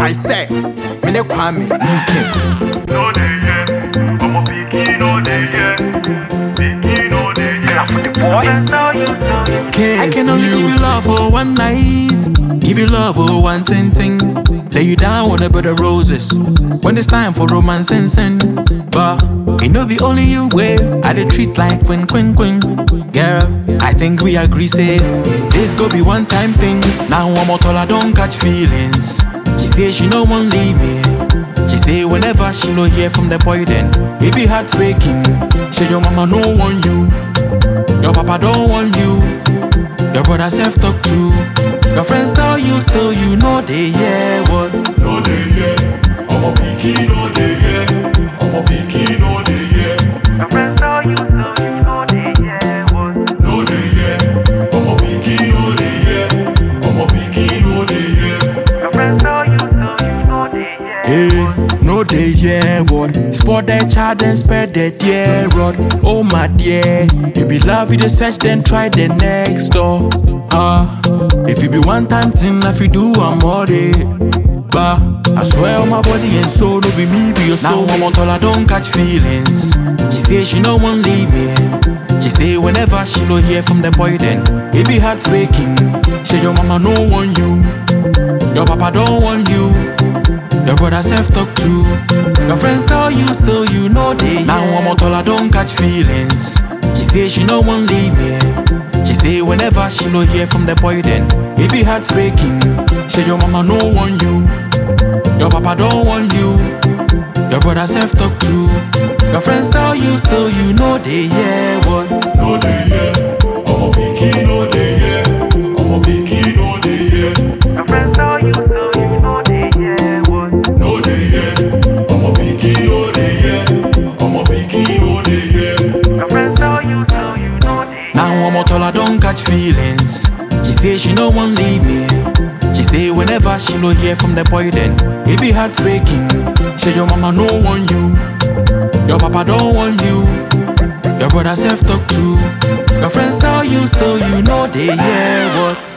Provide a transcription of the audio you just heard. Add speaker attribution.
Speaker 1: I say, me ne Kwame, Nuke.
Speaker 2: no dey hear. I'm a picky, no dey hear. Picky, no dey hear. for the boy. Now you know you.
Speaker 3: I
Speaker 1: Kiss
Speaker 3: can only give you
Speaker 1: music.
Speaker 3: love for one night. Give you love for one thing thing. Lay you down with a bed of roses. When it's time for romance and sin. But it no be only you way. I dey treat like queen queen queen. Girl, I think we agree say this go be one time thing. Now one more tall, I don't catch feelings. She say she no one leave me. She say whenever she no hear from the boy then it be heartbreaking. Say your mama no want you, your papa don't want you. Your brother self talk too. Your friends tell you still you know they hear what.
Speaker 2: No dey hear. I'm a picky, no dey hear. I'm a picky, no dey hear. Your friends tell you so, you know they hear what? No dey hear. I'm a picky, no dey hear. I'm a picky, no dey hear. Your friends tell you so, you know they hear
Speaker 3: Hey, no they hear what. Spot that child and spread that dear rod. Oh my dear, you be love you the search then try the next door. Ah, if you be one time thing, if you do I'm all day. Bah, I swear on my body and soul, no be me, be your soul. Now I'm on I don't catch feelings. She say she no one leave me. She say whenever she no hear from the boy then it be heartbreaking. Say your mama no want you, your papa don't want you. Your brother self talk too. Your friends tell you still you know they Now I'm on I don't catch feelings. She say she no one leave me. She say whenever she no hear from the boy then it be heartbreaking. Say your mama no want you. Your papa don't want you. Your brother self talk too. Your friends tell you still you know they hear what.
Speaker 2: No dey hear. I'm a picky, no dey hear. I'm a picky, no dey hear. Your friends tell you so, you know they hear what? No dey hear. I'm a picky, no dey hear. I'm a picky, no dey hear. Your friends tell you so, you know they
Speaker 3: Now I'm out all I don't catch feelings. She say she no one leave me. She say whenever she no hear from the boy then it be heartbreaking. Say your mama no want you, your papa don't want you. Your brother self talk too. Your friends tell you still you know they hear what.